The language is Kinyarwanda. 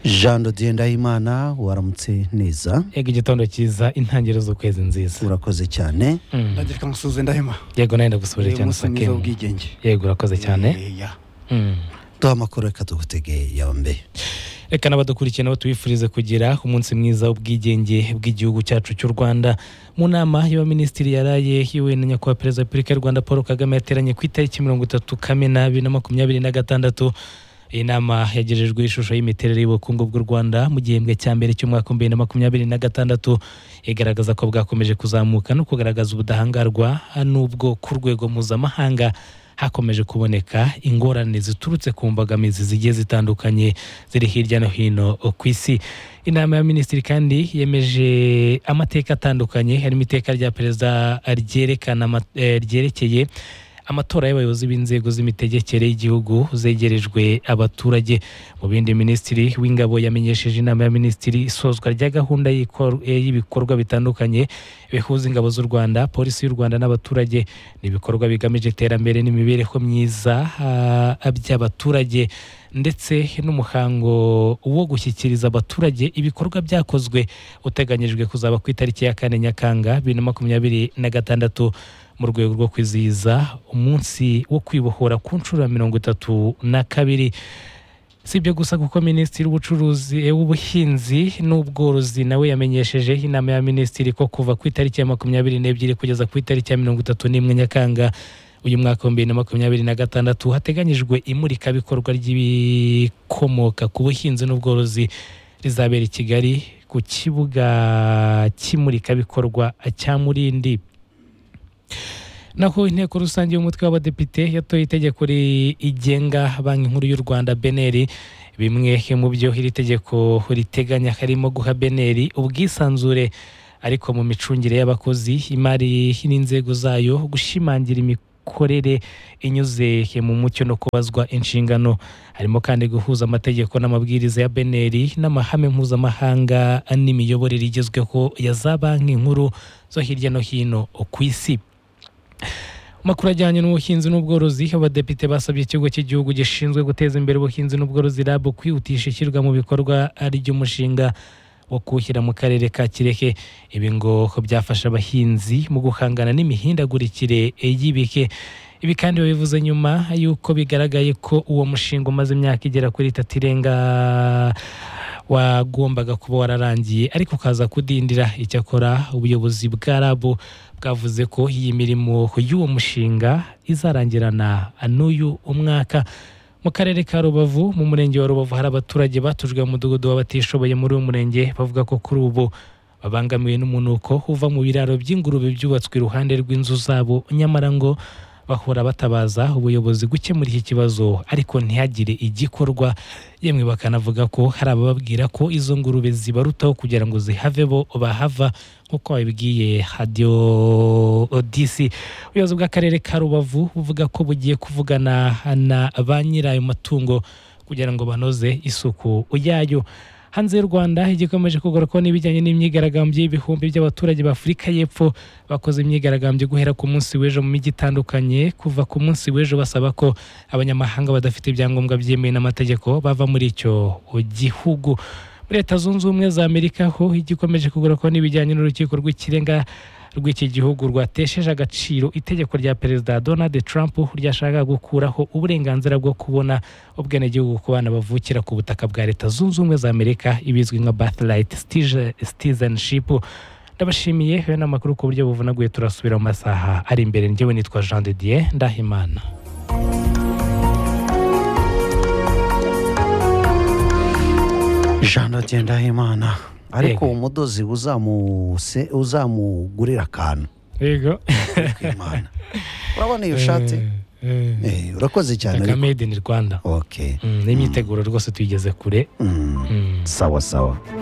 jean dodier ndahimana waramutse neza ega igitondo cyiza intangiriro z'ukwezi nziza urakoze cyane Mm. ndagirika musuze ndahema yego nawe ndagusubije cyane umunsi mwiza sakemu w'ubwigenge yego urakoze cyane Eh, ya. Mm. duha amakuru reka tugutege yombi reka n'abadukurikiye nabo tubifurize kugira umunsi mwiza w'ubwigenge bw'igihugu cyacu cy'u rwanda mu nama y'abaminisitiri yaraye yiwe na nyakubahwa perezida wa repubulika y'u rwanda paul kagame yateranye ku itariki mirongo itatu kamena bibiri na makumyabiri na gatandatu iyi nama yagejejwe ishusho y'imiterere y'ubukungu bw'u rwanda mu gihembwe cya mbere cy'umwaka wa bibiri na makumyabiri na gatandatu igaragaza ko bwakomeje kuzamuka no kugaragaza ubudahangarwa n'ubwo ku rwego mpuzamahanga hakomeje kuboneka ingorane ziturutse ku mbogamizi zigiye zitandukanye ziri hirya no hino ku isi inama ya minisitiri kandi yemeje amateka atandukanye harimo iteka rya perezida ryerekana ama- eh, ryerekeye amatora y'abayobozi b'inzego z'imitegekere y'igihugu zegerejwe abaturage mu bindi minisitiri w'ingabo yamenyesheje inama ya minisitiri isozwa rya gahunda y'ikor- eh, y'ibikorwa bitandukanye bihuza ingabo z'u rwanda polisi y'u rwanda n'abaturage ni ibikorwa bigamije iterambere n'imibereho myiza ah, by'abaturage ndetse n'umuhango wo gushyikiriza abaturage ibikorwa byakozwe uteganyijwe kuzaba ku itariki ya kane nyakanga bibiri na makumyabiri na gatandatu mu rwego rwo kwizihiza umunsi wo kwibohora ku nshuro ya mirongo itatu na kabiri si ibyo gusa kuko minisitiri w'ubucuruzi eh, w'ubuhinzi n'ubworozi nawe yamenyesheje inama ya minisitiri ko kuva ku itariki ya makumyabiri n'ebyiri kugeza ku itariki ya mirongo itatu n'imwe nyakanga uyu mwaka wa bibiri na makumyabiri na gatandatu hateganyijwe imurikabikorwa ry'ibikomoka ku buhinzi n'ubworozi rizabera i kigali ku kibuga cy'imurikabikorwa cya murindi naho inteko rusange y'umutwe w'abadepite yatoye itegeko rigenga banki nkuru y'u rwanda beneri bimwe mu byo iri tegeko riteganya harimo guha beneri ubwisanzure ariko mu micungire y'abakozi imari n'inzego zayo gushimangira imikorere inyuze mu mucyo no kubazwa inshingano harimo kandi guhuza amategeko n'amabwiriza ya beneri n'amahame mpuzamahanga n'imiyoborere igezweho ya za banki nkuru zo hirya no hino ku isi makuru ajyanye n'ubuhinzi n'ubworozi abadepite basabye ikigo cy'igihugu gishinzwe guteza imbere ubuhinzi n'ubworozi rab kwihutisha ishyirwa mu bikorwa ry'umushinga wo kuwushyira mu karere ka kireke ibi ngo byafasha abahinzi mu guhangana n'imihindagurikire y'ibike ibi kandi babivuze nyuma y'uko bigaragaye ko uwo mushinga umaze imyaka igera kuri itatu irenga wagombaga kuba wararangiye ariko ukaza kudindira icyakora ubuyobozi bwa rabu bwavuze ko iyi mirimo y'uwo mushinga izarangirana n'uyu umwaka mu karere ka rubavu mu murenge wa rubavu hari abaturage batujwe mu mudugudu w'abatishoboye muri uwo murenge bavuga ko kuri ubu babangamiwe n'umunuko uva mu biraro by'ingurube byubatswe iruhande rw'inzu zabo nyamara ngo bahora batabaza ubuyobozi gukemura iki kibazo ariko ntihagire igikorwa yemwe bakanavuga ko hari abababwira ko izo ngurube zibarutaho kugira ngo zihave bo bahava nk'uko babibwiye hadiyo odisi ubuyobozi bw'akarere ka rubavu buvuga ko bugiye kuvugana na ba nyirayo matungo kugira ngo banoze isuku yayo hanze y'u rwanda igikomeje kugarukaho n'ibijyanye n'imyigaragambyo y'ibihumbi by'abaturage b'afurika y'epfo bakoze imyigaragambyo guhera ku munsi w'ejo mu mijyi itandukanye kuva ku munsi w'ejo basaba ko abanyamahanga badafite ibyangombwa byemewe n'amategeko bava muri icyo gihugu muri leta zunze ubumwe za amerika ho igikomeje kugarukaho n'ibijyanye n'urukiko rw'ikirenga rw'iki gihugu rwatesheje agaciro itegeko rya perezida donald trump ryashakaga gukuraho uburenganzira bwo kubona ubwenegihugu ku bana bavukira ku butaka bwa leta zunze ubumwe za amerika ibizwi nka birthright citizenship ndabashimiye hari n'amakuru ku buryo buvunaguye turasubira mu masaha ari imbere njyewe nitwa jean de dieu ndahimana jean dodier ndahimana ariko Yego. umudozi uzamuse uzamugurira akantu yego Imana. urabona iyo shati Eh, urakoze cyane kagame made in rwanda ok Mm, n'imyiteguro rwose tuyigeze kure Mm, Mm. sawa sawa